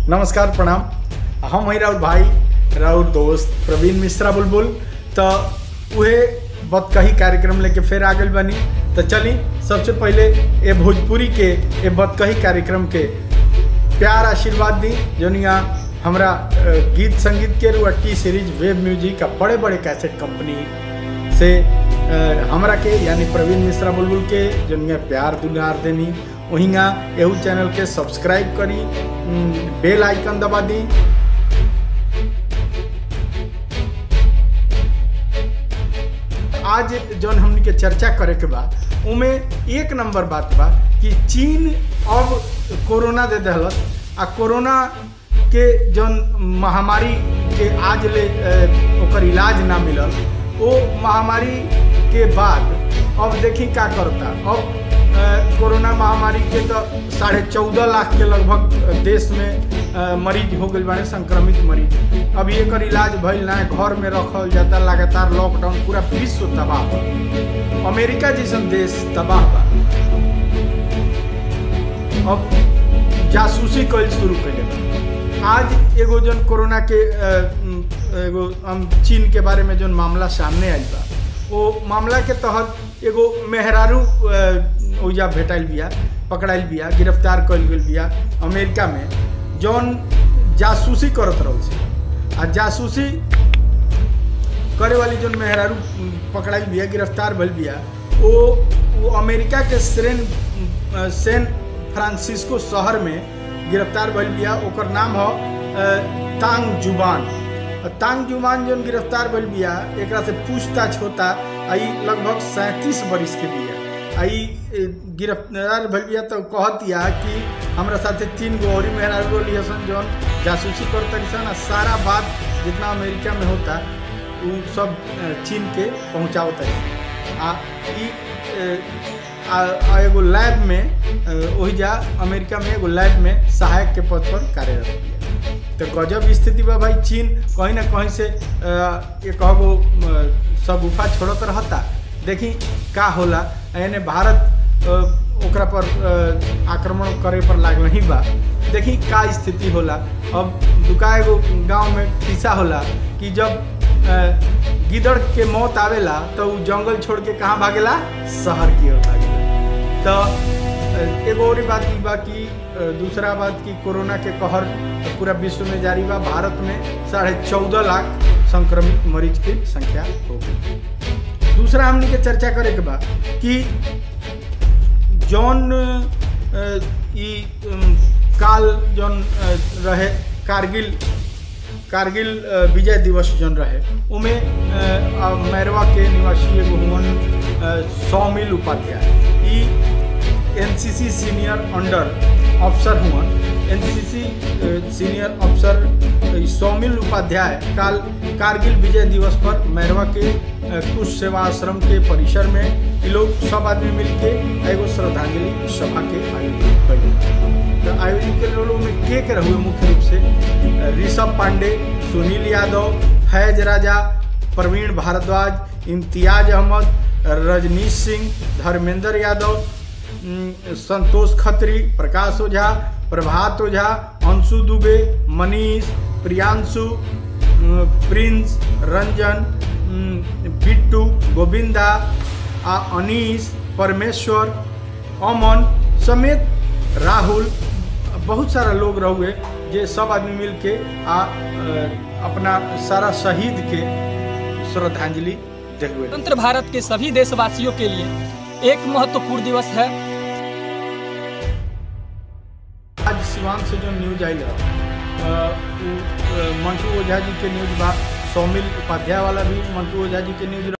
नमस्कार प्रणाम हम हई राउर भाई राउर दोस्त प्रवीण मिश्रा बुलबुल तो उहे बतकही कार्यक्रम लेके फिर आ गइल बानी तो चली सबसे पहले ये भोजपुरी के ये बतकही कार्यक्रम के प्यार आशीर्वाद दी जोनिया हमरा अ, गीत संगीत के रुआ टी सीरीज वेब म्यूजिक का बड़े बड़े कैसेट कंपनी से अ, हमरा के यानी प्रवीण मिश्रा बुलबुल के जोनिया प्यार दुलार देनी वहींगा एहू चैनल के सब्सक्राइब करी उम, बेल आइकन दबा दी आज जौन हमनी के चर्चा करे के बा उमे एक नंबर बात बा कि चीन अब कोरोना दे दहलत आ कोरोना के जौन महामारी के आज ले अ, ओकर इलाज ना मिलल वो महामारी के बाद अब देखी का करता अब अ, कोरोना महामारी के तो साढ़े चौदह लाख के लगभग देश में अ, मरीज हो गई बाने संक्रमित मरीज अब एकर इलाज भइल ना घर में रखल जाता लगातार लॉकडाउन पूरा विश्व तबाह बा अमेरिका जैसन देश तबाह बा अब जासूसी कल शुरू कैले बा आज एगो जन कोरोना के अ, उम, एगो हम चीन के बारे में जौन मामला सामने आइल बा वो मामला के तहत एगो मेहरारू अ, ओइजा भेटाइल बिया पकड़ाइल बिया गिरफ्तार कइल गेल बिया अमेरिका में जौन जासूसी करत रहल से आ जासूसी करे वाली जौन मेहरारू उम, पकड़ाइल बिया गिरफ्तार भइल बिया वो वो अमेरिका के सेन अ, सैन फ्रांसिस्को शहर में गिरफ्तार भइल बिया ओकर नाम ह अ, तांग जुबान अ, तांग जुबान जौन गिरफ्तार भइल बिया एकरा से पूछताछ होता आ ई लगभग सैंतीस बरिस के बिया आ ई ए, गिरफ्तार भइल बिया तो कहतिया कि हमरा साथे तीन गो और मेहरारू लिहसन जौन जासूसी कर तरीसन आ सारा बात जितना अमेरिका में होता उ सब अ, चीन के पहुँचावत है आ ई अ, आ, आ एगो लैब में अ, ओहिजा अमेरिका में एगो लैब में सहायक के पद पर कार्यरत बिया तो गजब स्थिति बा भाई चीन कहीं ना कहीं से अ, ये कहगो अ, सब गुफा छोड़त रहता देखी का होला यानी भारत अ, ओकरा पर अ, आक्रमण करे पर लागल ही बा देखी का स्थिति होला अब दुका एगो गांव में किस्सा होला कि जब अ, गिदड़ के मौत आवेला तो उ जंगल छोड़ के कहाँ भागेला शहर की ओर भागेला तो अ, एगो और बात ई बा कि अ, दूसरा बात कि कोरोना के कहर पूरा विश्व में जारी बा भारत में साढ़े चौदह लाख संक्रमित मरीज की संख्या हो गई दूसरा हमने के चर्चा करे के बा कि जौन अ, ई अम, काल जौन अ, रहे कारगिल कारगिल अ, विजय दिवस जौन रहे उमे अ, अ, मैरवा के निवासी एगो हुवन अ, सौमिल उपाध्याय ई एनसीसी सीनियर अंडर अफसर हुवन एनसीसी सीनियर अफसर ई सौमिल उपाध्याय काल कारगिल विजय दिवस पर मैरवा के अ, कुछ सेवा आश्रम के परिसर में ये लोग सब आदमी मिलके एगो श्रद्धांजलि सभा के आयोजन कइले तो आयोजन के लोगों में के के रहुए मुख्य रूप से अ, ऋषभ पांडे सुनील यादव फैज राजा प्रवीण भारद्वाज इम्तियाज अहमद रजनीश सिंह धर्मेंद्र यादव उम, संतोष खत्री प्रकाश ओझा प्रभात ओझा अंशु दुबे मनीष प्रियांशु उम, प्रिंस रंजन उम, बिट्टू गोविंदा आ अनीस परमेश्वर अमन समेत राहुल बहुत सारा लोग रहुए जे सब आदमी मिल के आ अ, अपना सारा शहीद के श्रद्धांजलि देहुए स्वतंत्र भारत के सभी देशवासियों के लिए एक महत्वपूर्ण दिवस है आज सिवान से जो न्यूज आयल है अ, उ, अ, मंटू ओझा जी के न्यूज बा सौमिल उपाध्याय वाला भी मंटू ओझा जी के न्यूज